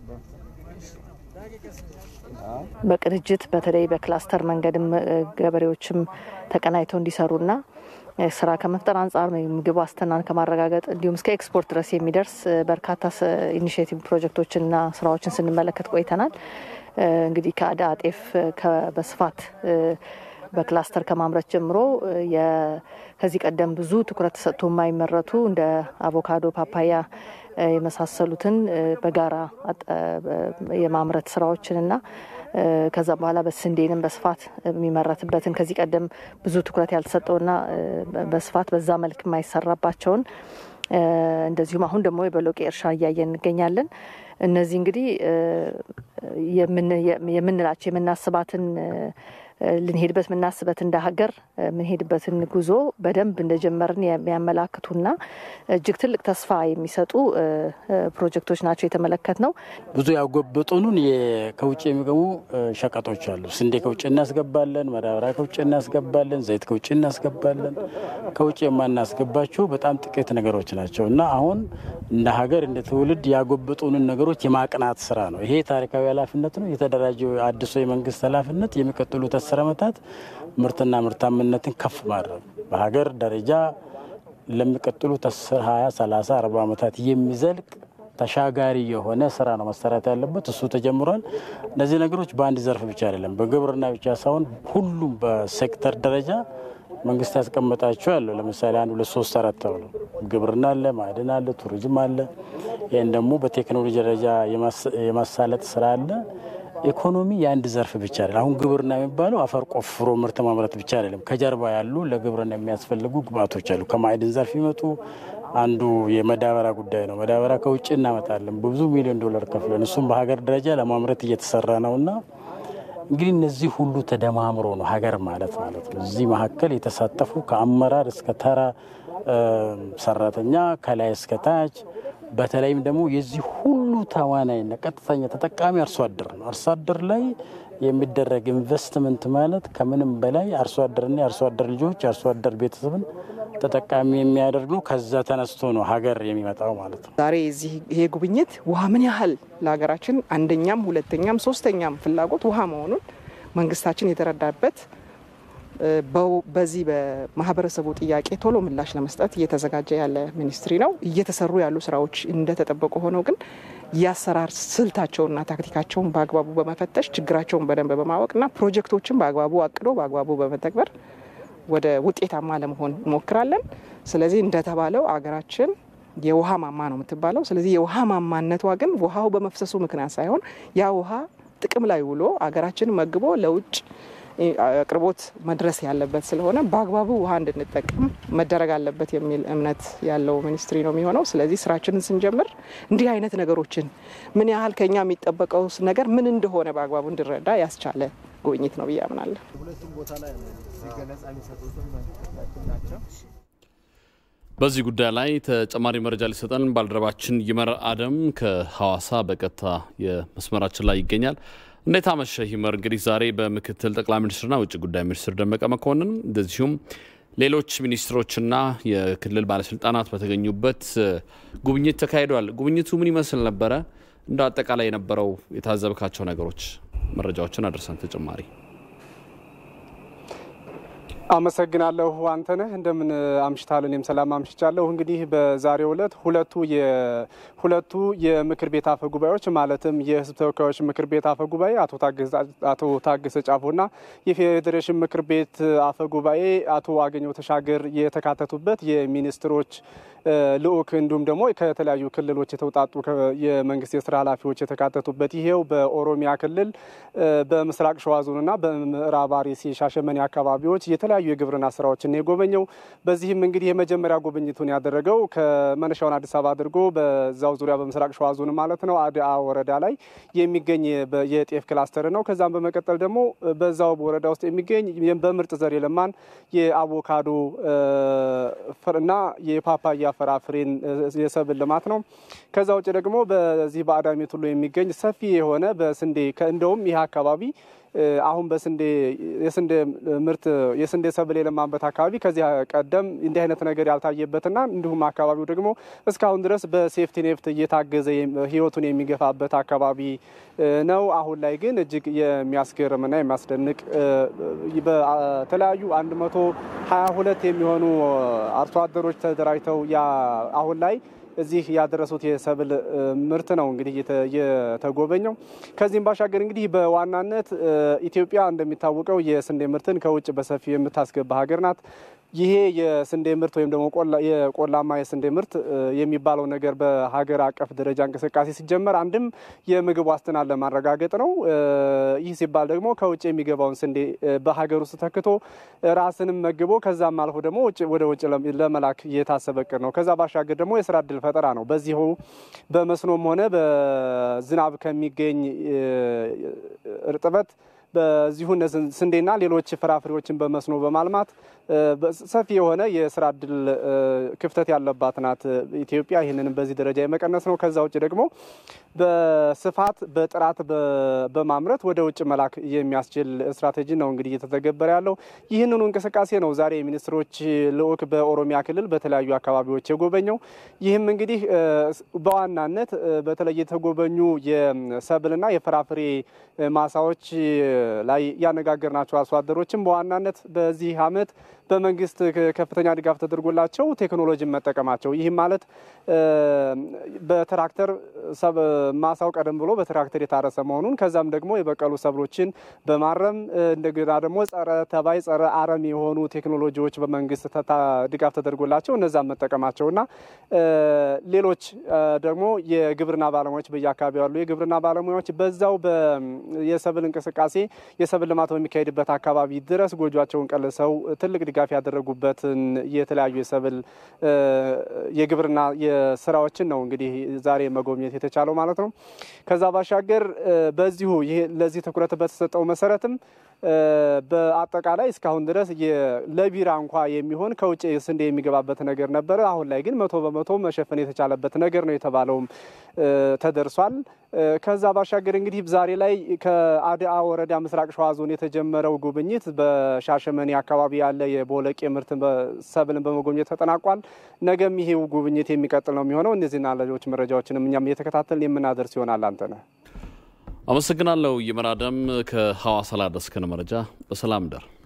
በቅንጅት በተለይ በክላስተር መንገድም ገበሬዎችም ተቀናይተው እንዲሰሩና ስራ ከመፍጠር አንጻር ምግብ ዋስትናን ከማረጋገጥ እንዲሁም እስከ ኤክስፖርት ድረስ የሚደርስ በርካታ ኢኒሽቲቭ ፕሮጀክቶችንና ስራዎችን ስንመለከት ቆይተናል። እንግዲህ ከአዳ ጤፍ በስፋት በክላስተር ከማምረት ጀምሮ ከዚህ ቀደም ብዙ ትኩረት ተሰጥቶ የማይመረቱ እንደ አቮካዶ፣ ፓፓያ የመሳሰሉትን በጋራ የማምረት ስራዎችንና ከዛ በኋላ በስንዴንም በስፋት የሚመረትበትን ከዚህ ቀደም ብዙ ትኩረት ያልተሰጠውና በስፋት በዛ መልክ የማይሰራባቸውን እንደዚሁም አሁን ደግሞ የበሎቄ እርሻ እያየን እንገኛለን። እነዚህ እንግዲህ የምንላቸው የምናስባትን ልንሄድበት የምናስበት እንደ ሀገር የምንሄድበትን ጉዞ በደንብ እንደጀመርን የሚያመላክቱና እጅግ ትልቅ ተስፋ የሚሰጡ ፕሮጀክቶች ናቸው የተመለከት ነው። ብዙ ያጎበጡንን ከውጭ የሚገቡ ሸቀጦች አሉ። ስንዴ ከውጭ እናስገባለን፣ ማዳበሪያ ከውጭ እናስገባለን፣ ዘይት ከውጭ እናስገባለን። ከውጭ የማናስገባቸው በጣም ጥቂት ነገሮች ናቸው እና አሁን እንደ ሀገር እንደ ትውልድ ያጎበጡንን ነገሮች የማቅናት ስራ ነው። ይሄ ታሪካዊ ኃላፊነት ነው። የተደራጀው አዲሱ የመንግስት ኃላፊነት የሚቀጥሉት አስር ዓመታት ምርትና ምርታማነትን ከፍ ማድረግ በሀገር ደረጃ ለሚቀጥሉት አስር ሀያ ሰላሳ አርባ ዓመታት የሚዘልቅ ተሻጋሪ የሆነ ስራ ነው መሰራት ያለበት። እሱ ተጀምሯል። እነዚህ ነገሮች በአንድ ዘርፍ ብቻ አይደለም፣ በግብርና ብቻ ሳይሆን ሁሉም በሴክተር ደረጃ መንግስት ያስቀመጣቸው ያለው ለምሳሌ አንድ ሁለት ሶስት አራት ተብሎ ግብርና አለ፣ ማዕድን አለ፣ ቱሪዝም አለ። ይህን ደግሞ በቴክኖሎጂ ደረጃ የማሳለጥ ስራ አለ። ኢኮኖሚ የአንድ ዘርፍ ብቻ አይደለም። አሁን ግብርና የሚባለው አፈር ቆፍሮ ምርት ማምረት ብቻ አይደለም። ከጀርባ ያሉ ለግብርና የሚያስፈልጉ ግብአቶች አሉ። ከማዕድን ዘርፍ ይመጡ አንዱ የመዳበሪያ ጉዳይ ነው። መዳበሪያ ከውጭ እናመጣለን በብዙ ሚሊዮን ዶላር ከፍለን፣ እሱም በሀገር ደረጃ ለማምረት እየተሰራ ነውና እንግዲህ እነዚህ ሁሉ ተደማምሮ ነው ሀገር ማለት ማለት ነው። እዚህ መካከል የተሳተፉ ከአመራር እስከ ተራ ሰራተኛ ከላይ እስከ ታች በተለይም ደግሞ የዚህ ሁሉ ተዋናይና ቀጥተኛ ተጠቃሚ አርሶ አደር ነው። አርሶ አደር ላይ የሚደረግ ኢንቨስትመንት ማለት ከምንም በላይ አርሶ አደርና የአርሶ አደር ልጆች የአርሶ አደር ቤተሰብን ተጠቃሚ የሚያደርግ ነው። ከዛ ተነስቶ ነው ሀገር የሚመጣው ማለት ነው። ዛሬ እዚህ ይሄ ጉብኝት ውሃ ምን ያህል ለሀገራችን አንደኛም ሁለተኛም ሶስተኛም ፍላጎት ውሃ መሆኑን መንግስታችን የተረዳበት በዚህ በማህበረሰቡ ጥያቄ ቶሎ ምላሽ ለመስጠት እየተዘጋጀ ያለ ሚኒስትሪ ነው። እየተሰሩ ያሉ ስራዎች እንደተጠበቁ ሆነው ግን የአሰራር ስልታቸውና ታክቲካቸውን በአግባቡ በመፈተሽ ችግራቸውን በደንብ በማወቅና ፕሮጀክቶችን በአግባቡ አቅዶ በአግባቡ በመተግበር ወደ ውጤታማ ለመሆን እንሞክራለን። ስለዚህ እንደተባለው አገራችን የውሃ ማማ ነው የምትባለው። ስለዚህ የውሃ ማማነቷ ግን ውሃው በመፍሰሱ ምክንያት ሳይሆን ያ ውሃ ጥቅም ላይ ውሎ አገራችን መግቦ ለውጭ አቅርቦት መድረስ ያለበት ስለሆነ በአግባቡ ውሃ እንድንጠቀም መደረግ አለበት የሚል እምነት ያለው ሚኒስትሪ ነው የሚሆነው። ስለዚህ ስራችንን ስንጀምር እንዲህ አይነት ነገሮችን ምን ያህል ከኛ የሚጠበቀው ነገር ምን እንደሆነ በአግባቡ እንድረዳ ያስቻለ ጉብኝት ነው ብዬ አምናለሁ። በዚህ ጉዳይ ላይ ተጨማሪ መረጃ ሊሰጠን ባልደረባችን ይመር አደም ከሐዋሳ በቀጥታ የመስመራችን ላይ ይገኛል። እንዴት አመሸህ ይመር? እንግዲህ ዛሬ በምክትል ጠቅላይ ሚኒስትርና ውጭ ጉዳይ ሚኒስትር ደመቀ መኮንን እንደዚሁም ሌሎች ሚኒስትሮችና የክልል ባለስልጣናት በተገኙበት ጉብኝት ተካሂዷል። ጉብኝቱ ምን ይመስል ነበረ? እንደ አጠቃላይ የነበረው የታዘብካቸው ነገሮች መረጃዎችን አድርሰን ተጨማሪ አመሰግናለሁ አንተነህ። እንደምን አምሽታል? እኔም ሰላም አምሽቻለሁ። እንግዲህ በዛሬው ዕለት ሁለቱ ሁለቱ የምክር ቤት አፈ ጉባኤዎች ማለትም የሕዝብ ተወካዮች ምክር ቤት አፈ ጉባኤ አቶ ታገሰ ጫፎና የፌዴሬሽን ምክር ቤት አፈ ጉባኤ አቶ አገኘው ተሻገር የተካተቱበት የሚኒስትሮች ልዑክ እንዲሁም ደግሞ ከተለያዩ ክልሎች የተውጣጡ የመንግስት የስራ ኃላፊዎች የተካተቱበት ይሄው በኦሮሚያ ክልል በምስራቅ ሸዋ ዞንና በምዕራብ አርሲ ሻሸመኔ አካባቢዎች የተለያዩ የግብርና ስራዎችን የጎበኘው። በዚህም እንግዲህ የመጀመሪያ ጉብኝቱን ያደረገው ከመነሻውን አዲስ አበባ አድርጎ በዛው ዙሪያ በምስራቅ ሸዋ ዞን ማለት ነው አድአ ወረዳ ላይ የሚገኝ የጤፍ ክላስተር ነው። ከዛም በመቀጠል ደግሞ በዛው ወረዳ ውስጥ የሚገኝ በምርጥ ዘር የለማን የአቮካዶ እና የፓፓያ ፍራፍሬን የሰብል ልማት ነው። ከዛ ውጭ ደግሞ በዚህ በአዳሚ ቱሉ የሚገኝ ሰፊ የሆነ በስንዴ እንደውም ይህ አካባቢ አሁን በስንዴ የስንዴ ምርት የስንዴ ሰብል የለማበት አካባቢ ከዚህ ቀደም እንዲህ አይነት ነገር ያልታየበትና እንዲሁም አካባቢው ደግሞ እስካሁን ድረስ በሴፍቲ ኔፍት እየታገዘ ሕይወቱን የሚገፋበት አካባቢ ነው። አሁን ላይ ግን እጅግ የሚያስገርምና የሚያስደንቅ በተለያዩ 122 የሚሆኑ አርሶ አደሮች ተደራጅተው አሁን ላይ እዚህ ያደረሱት የሰብል ምርት ነው እንግዲህ የተጎበኘው። ከዚህም ባሻገር እንግዲህ በዋናነት ኢትዮጵያ እንደሚታወቀው የስንዴ ምርትን ከውጭ በሰፊው የምታስገባ ሀገር ናት። ይሄ የስንዴ ምርት ወይም ደግሞ የቆላማ የስንዴ ምርት የሚባለው ነገር በሀገር አቀፍ ደረጃ እንቅስቃሴ ሲጀመር አንድም የምግብ ዋስትናን ለማረጋገጥ ነው። ይህ ሲባል ደግሞ ከውጭ የሚገባውን ስንዴ በሀገር ውስጥ ተክቶ ራስንም መግቦ ከዛም አልፎ ደግሞ ወደ ውጭ ለመላክ የታሰበ እቅድ ነው። ከዛ ባሻገር ደግሞ የስራ እድል ፈጠራ ነው። በዚሁ በመስኖም ሆነ በዝናብ ከሚገኝ እርጥበት በዚሁ ስንዴና ሌሎች ፍራፍሬዎችን በመስኖ በማልማት ሰፊ የሆነ የስራ እድል ክፍተት ያለባት ናት ኢትዮጵያ። ይህንንም በዚህ ደረጃ የመቀነስ ነው። ከዛ ውጭ ደግሞ በስፋት በጥራት በማምረት ወደ ውጭ መላክ የሚያስችል ስትራቴጂ ነው እንግዲህ እየተተገበረ ያለው። ይህንኑ እንቅስቃሴ ነው ዛሬ የሚኒስትሮች ልዑክ በኦሮሚያ ክልል በተለያዩ አካባቢዎች የጎበኘው። ይህም እንግዲህ በዋናነት በተለይ የተጎበኙ የሰብልና የፍራፍሬ ማሳዎች ላይ ያነጋገርናቸው አርሶ አደሮችም በዋናነት በዚህ ዓመት በመንግስት ከፍተኛ ድጋፍ ተደርጎላቸው ቴክኖሎጂን መጠቀማቸው ይህም ማለት በትራክተር ማሳው ቀደም ብሎ በትራክተር የታረሰ መሆኑን ከዛም ደግሞ የበቀሉ ሰብሎችን በማረም እንደገና ደግሞ ጸረ ተባይ፣ ጸረ አረም የሆኑ ቴክኖሎጂዎች በመንግስት ድጋፍ ተደርጎላቸው እነዛም መጠቀማቸውና ሌሎች ደግሞ የግብርና ባለሙያዎች በየአካባቢው ያሉ የግብርና ባለሙያዎች በዛው የሰብል እንቅስቃሴ የሰብል ልማት በሚካሄድበት አካባቢ ድረስ ጎጇቸውን ቀልሰው ትልቅ ድጋፍ ያደረጉበትን የተለያዩ የሰብል የግብርና የስራዎችን ነው እንግዲህ ዛሬ መጎብኘት የተቻለው ማለት ነው። ከዛ ባሻገር በዚሁ ይሄ ለዚህ ትኩረት በተሰጠው መሰረትም በአጠቃላይ እስካሁን ድረስ ለቢራ እንኳ የሚሆን ከውጭ ስንዴ የሚገባበት ነገር ነበረ። አሁን ላይ ግን መቶ በመቶ መሸፈን የተቻለበት ነገር ነው የተባለውም ተደርሷል። ከዛ ባሻገር እንግዲህ ዛሬ ላይ ከአድአ ወረዳ ምስራቅ ሸዋ ዞን የተጀመረው ጉብኝት በሻሸመኔ አካባቢ ያለ የቦለቄ ምርት ሰብልን በመጎብኘት ተጠናቋል። ነገም ይሄው ጉብኝት የሚቀጥል ነው የሚሆነው። እነዚህና ሌሎች መረጃዎችንም እኛም እየተከታተልን የምናደርስ ይሆናል። አንተነህ አመሰግናለሁ። ይመራደም ከሐዋሳ ላደረስከን መረጃ በሰላም ደር